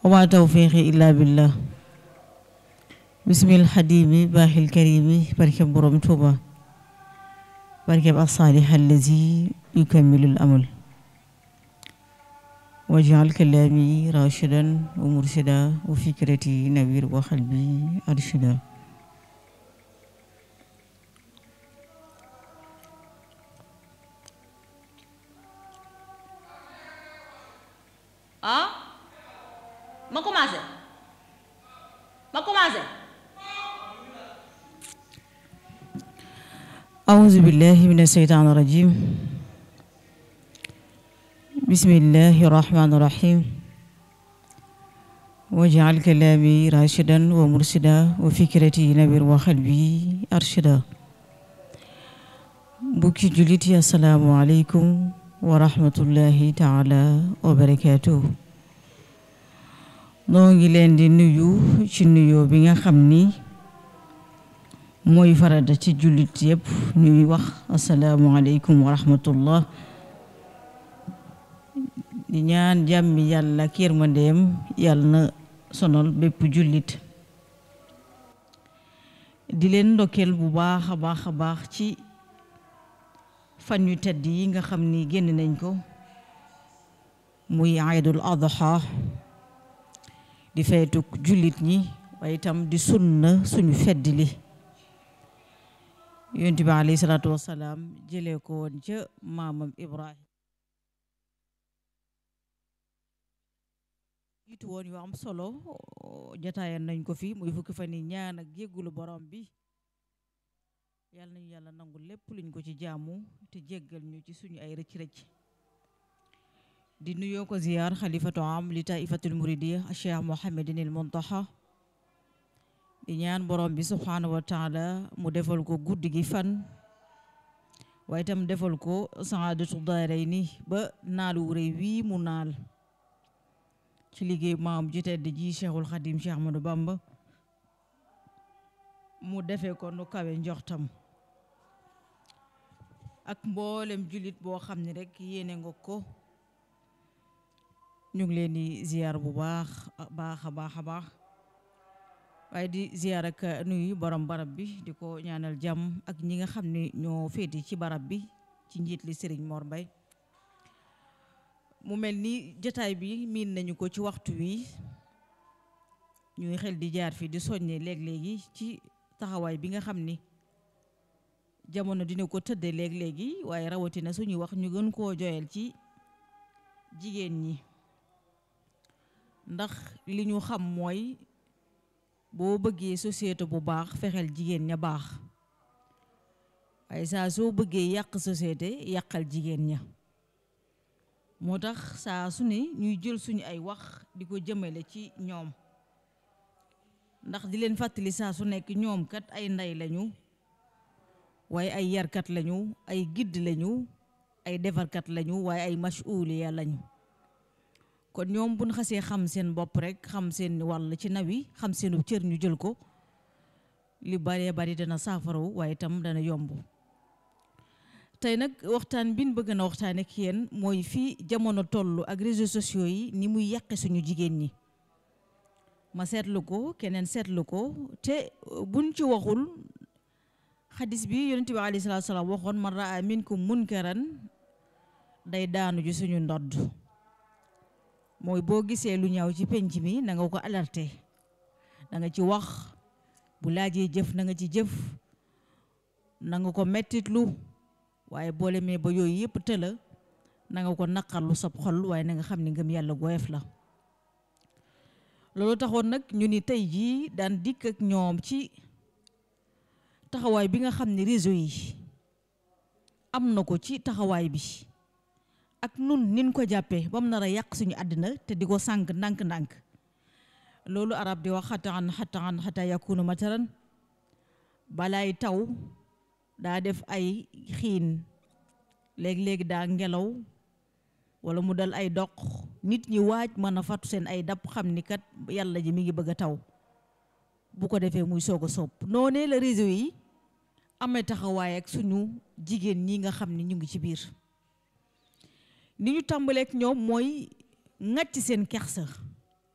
وما توفيقي إلا بالله بسم الحديم باحي الكريم بركب بروم توبا بركب الصالح الذي يكمل الأمل واجعل كلامي راشدا ومرشدا وفكرتي نوير وقلبي أرشدا ah ma commencé ma commencé أعوذ بالله من الشيطان الرجيم بسم الله الرحمن الرحيم واجعل كلامي راشدا ومرشدا وفكرتي نبير وقلبي أرشدا بوكي جليتي السلام عليكم ورحمة الله تعالى وبركاته noo ngi leen di nuyu ci nuyoo bi nga xam ni mooy farata ci jullit yëpp ñuy wax asalaamualeykum wa rahmatullah di ñaan jàmmi yàlla ak yërmandeem yàlla na sonal bépp jullit di leen ndokkeel bu baax a baax a baax ci fan yu tedd yi nga xam ni génn nañ ko muy aydul adha di feetuk jullit ñi waaye itam di sunna suñu fedd li yonent bi alayhi salaatu wasalaam jëlee ko woon ca maamam ibrahim jiitu woon yu am solo jataayan nañ ko fi muy fukki fan yi ñaan ak jéggulu borom bi yàlla nañu yàlla nangu lépp luñ ko ci jaamu te jéggal ñu ci suñu ay rëcc-rëcc di nuyoo ko ziyaar xalifatu am li taifatul muridiya cheikh mohamadin il muntaha di ñaan borom bi subhanahu wa taala mu defal ko guddi gi fan waaye itam defal ko saadatu daarayni ba naalu réy wii mu naal ci liggéey maam ji tedd ji cheikhul xadim cheikh ahmadou bamba mu defee ko nu kawe njoxtam ak mboolem jullit boo xam ne rek yéene nga ko ñu ngi leen di ziyaar bu baax baax a baax a baax waaye di ziyaar ak nuyu borom barab bi di ko ñaanal jàmm ak ñi nga xam ne ñoo féeti ci barab bi ci njiit li Serigne Mor Mbaye mu mel ni jataay bi miin nañu ko ci waxtu wi ñuy xel di jaar fi di soññe léeg-léegi ci taxawaay bi nga xam ni jamono dina ko tëdde léeg-léegi waaye rawatina suñuy wax ñu gën koo joyal ci jigéen ñi ndax li ñu xam mooy boo bëggee société bu baax fexeel jigéen ña baax waaye saa soo bëggee yàq société yàqal jigéen ña moo tax saa su ne ñuy jël suñu ay wax di ko jëmale ci ñoom ndax di leen fàttali saa su nekk ñoom kat ay ndey lañu waaye ay yarkat lañu ay gidd lañu ay defarkat lañu waaye ay mas'uliya lañu kon ñoom buñ xasee xam seen bopp rek xam seen wàll ci naw yi xam seenu cër ñu jël ko li baree bari dana saafarawu waaye itam dana yomb tey nag waxtaan bi ñu bëgg na waxtaan ak yéen mooy fii jamono toll ak réseaux sociaux yi ni muy yàqe suñu jigéen ñi ma seetlu ko keneen seetlu ko te buñ ci waxul xadis bi yonent bi alayhi salaatu salaam waxoon man raa minkum munkaran day daanu ji suñu ndodd mooy boo gisee lu ñaaw ci penc mi na nga ko alerté da nga ci wax bu laajee jëf na nga ci jëf na nga ko mettitlu waaye boole mee ba yooyu yëpp tëla na nga ko naqarlu sab xol waaye na nga xam ne ngëm yàlla goyef la loolu taxoon nag ñu ni tey jii daan dikk ak ñoom ci taxawaay bi nga xam ne réseau yi am na ko ci taxawaay bi ak nun nin ko jàppee ba mu nar a yàq suñu àddina te di ko sànq ndànk-ndànk loolu arab di wax xataan xataan xata yakunu mataran balaay taw daa def ay xiin léegi-léegi daa ngelaw wala mu dal ay doq nit ñi waaj mën a fatu seen ay dab xam ni kat yàlla ji mi ngi bëgg a taw bu ko defee muy soog a sopp noonee la réseau yi amee taxawaay ak suñu jigéen ñi nga xam ni ñu ngi ci biir ni ñu tàmbaleek ñoom mooy ŋàcc seen kersa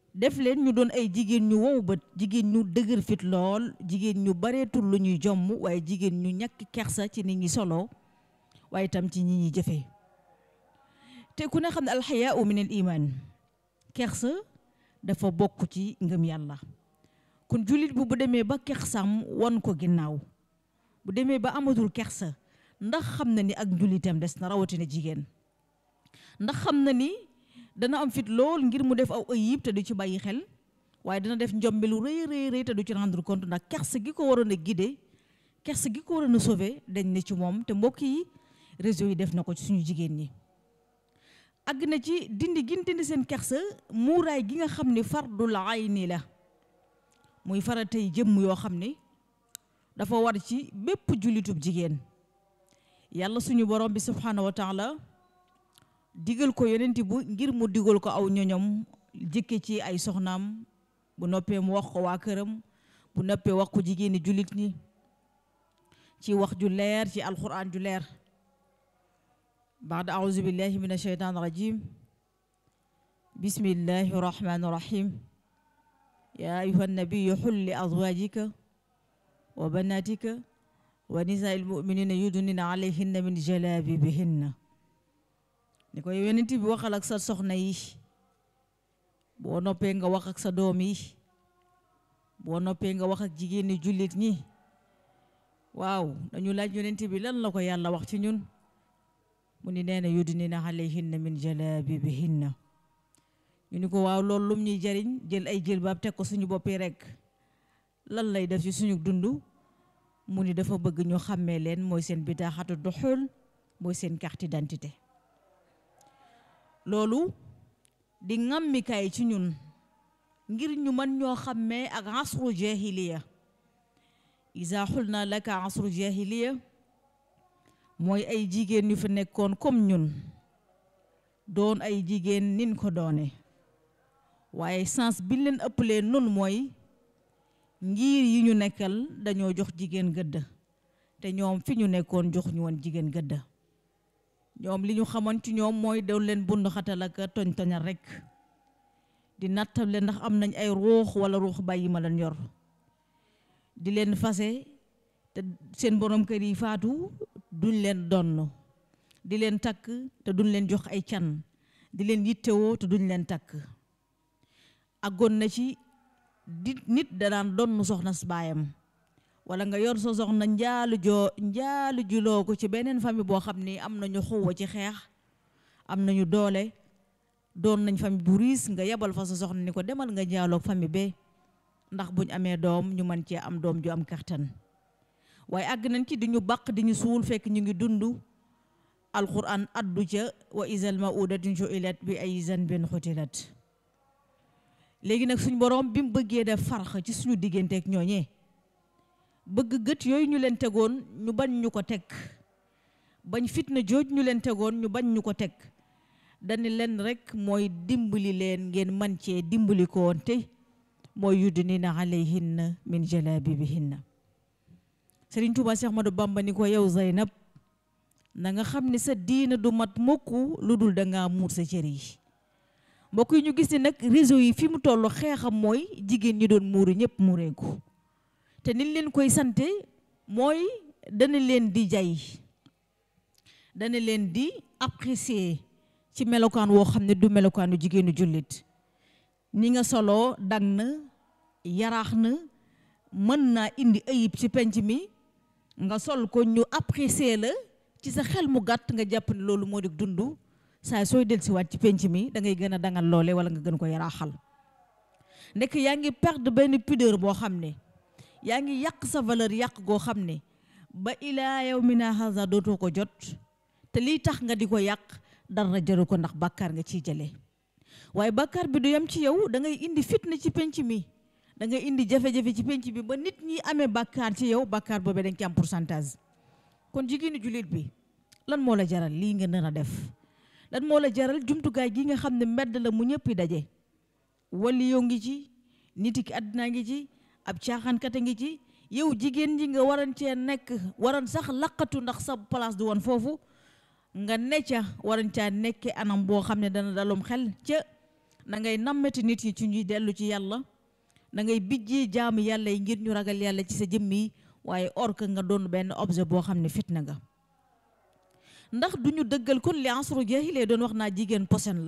def leen ñu doon ay jigéen ñu wow bët jigéen ñu dëgër fit lool jigéen ñu bareetul lu ñuy jomm waaye jigéen ñu ñàkk kersa ci nit ñi solo waaye itam ci ñi ñuy jëfee te ku ne xam ne alxayaau min al iman kersa dafa bokk ci ngëm yàlla kon jullit bu bu demee ba kersam wan ko ginnaaw bu demee ba amatul kersa ndax xam na ni ak njullitam des na rawatina jigéen ndax xam na ni dana am fit lool ngir mu def aw ayib te du ci bàyyi xel waaye dana def njombe lu rëy rëy rëy te du ci rendre compte ndax kersa gi ko waroon a guider kersa gi ko waroon a sauver dañ ne ci moom te mbokk yi réseau yi def na ko ci suñu jigéen ñi àgg na ci dindi gin dindi seen kersa muuraay gi nga xam ni fardul ayni la muy faratay jëmm yoo xam ni dafa war ci bépp jullitub jigéen yàlla suñu borom bi subhanahu wa taala digal ko yonenti bu ngir mu digal ko aw ñoñom jëkke ci ay soxnaam bu noppee mu wax ko waa këram bu noppee wax ko jigéeni jullit ñi ci wax ju leer ci alquran ju leer baada auzu billahi min asheytaan rajim bismillahi rahmani rahim ya ayuha nabiyu xul li azwajika wa banatika wa nisaa il muminina yudnina alayhinna min jalabibihinna ni ko yonent bi waxal ak sa soxna yi boo noppee nga wax ak sa doom yi boo noppee nga wax ak jigéeni jullit ñi waaw dañu laaj yonent bi lan la ko yàlla wax ci ñun mu ni nee na yudnina alayhinna min jalabibihinna ñu ni ko waaw loolu lum ñuy jariñ jël ay jilbaab teg ko suñu boppi rekk lan lay def ci suñu dund mu ni dafa bëgg ñu xàmmee leen mooy seen bitaaxatu duxul mooy seen carte d'identité loolu di ŋàmmikaay ci ñun ngir ñu mën ñoo xàmmee ak asru jahiliya isa xulna laka asru jahiliya mooy ay jigéen yu fi nekkoon comme ñun doon ay jigéen nin ko doone waaye sens bi leen ëppalee nun mooy ngir yi ñu nekkal dañoo jox jigéen gëdd te ñoom fi ñu nekkoon jox ñu woon jigéen gëdd ñoom li ñu xamoon ci ñoom mooy doon leen bund xatal ak toñ toñal rek di nattable ndax am nañ ay ruux wala ruux bàyyi ma leen yor di leen fase te seen borom kër yi faatu duñ leen donn di leen takk te duñ leen jox ay can di leen yittewoo te duñ leen takk àggoon na ci di nit danaan donn soxna si baayam wala nga yor sa soxna njaalu joo njaalu juloo ko ci beneen famille boo xam ni am nañu xuwa ci xeex am nañu doole doon nañ famille bu riis nga yebal fa sa soxna ni ko demal nga njaaloog famille be ndax buñ amee doom ñu mën cee am doom ju am kattan waaye àgg nañ ci di ñu baq di ñu suul fekk ñu ngi dund alquran addu ca wa isal maudatin suilat bi ay zanbin xutilat léegi nag suñ borom bi mu bëggee def farx ci suñu digganteeg ñooñee bëgg gët yooyu ñu leen tegoon ñu bañ ñu ko teg bañ fitna jooj ñu leen tegoon ñu bañ ñu ko teg dañu leen rek mooy dimbali leen ngeen man cee dimbali ko woon te mooy yudnina alayhinna min jalabibihinna Sëriñ Tuubaa Seex Ahmadu Bamba ni ko yow Zeynab na nga xam ne sa diina du mat mukk lu dul dangaa muur sa cër yi mbokk yi ñu gis ni nag réseau yi fi mu toll xeexam mooy jigéen ñi doon muuru ñëpp muureeku te niñ leen koy sante mooy dana leen di jay dana leen di apprécier ci melokaan woo xam ne du melokaanu jigéenu jullit ni nga soloo dang na yaraax na mën naa indi ayib ci penc mi nga sol ko ñu apprécier la ci sa xel mu gàtt nga jàpp ne loolu moo di dund saa sooy dellusiwaat ci penc mi da ngay gën a dangal loole wala nga gën ko yaraaxal ndekk yaa ngi perdre benn pudeur boo xam ne yaa ngi yàq sa valeur yàq goo xam ne ba ilaa yow mi naa haza dootoo ko jot te lii tax nga di ko yàq dara jaru ko ndax bàkkaar nga ciy jëlee waaye bàkkaar bi du yem ci yow da ngay indi fitna ci penc mi da ngay indi jafe-jafe ci penc bi ba nit ñi amee bàkkaar ci yow bàkkaar boobee dañ ci am pourcentage kon jigéenu jullit bi lan moo la jaral lii nga nar a def lan moo la jaral jumtukaay gi nga xam ne mbedd la mu ñëpp daje wali yow ngi ci nit ki àddina ngi ci ab caaxaankat a ngi ci yow jigéen ji nga waran cee nekk waran sax laqatu ndax sa place du woon foofu nga ne ca waran caa nekke anam boo xam ne dana dalum xel ca na ngay nammati nit yi ci ñuy dellu ci yàlla na ngay bijjee jaamu yàlla yi ngir ñu ragal yàlla ci sa jëmm yi waaye or que nga doon benn objet boo xam ne fitna nga ndax duñu dëggal kon li ansuru jaahilee doon wax naa jigéen posen la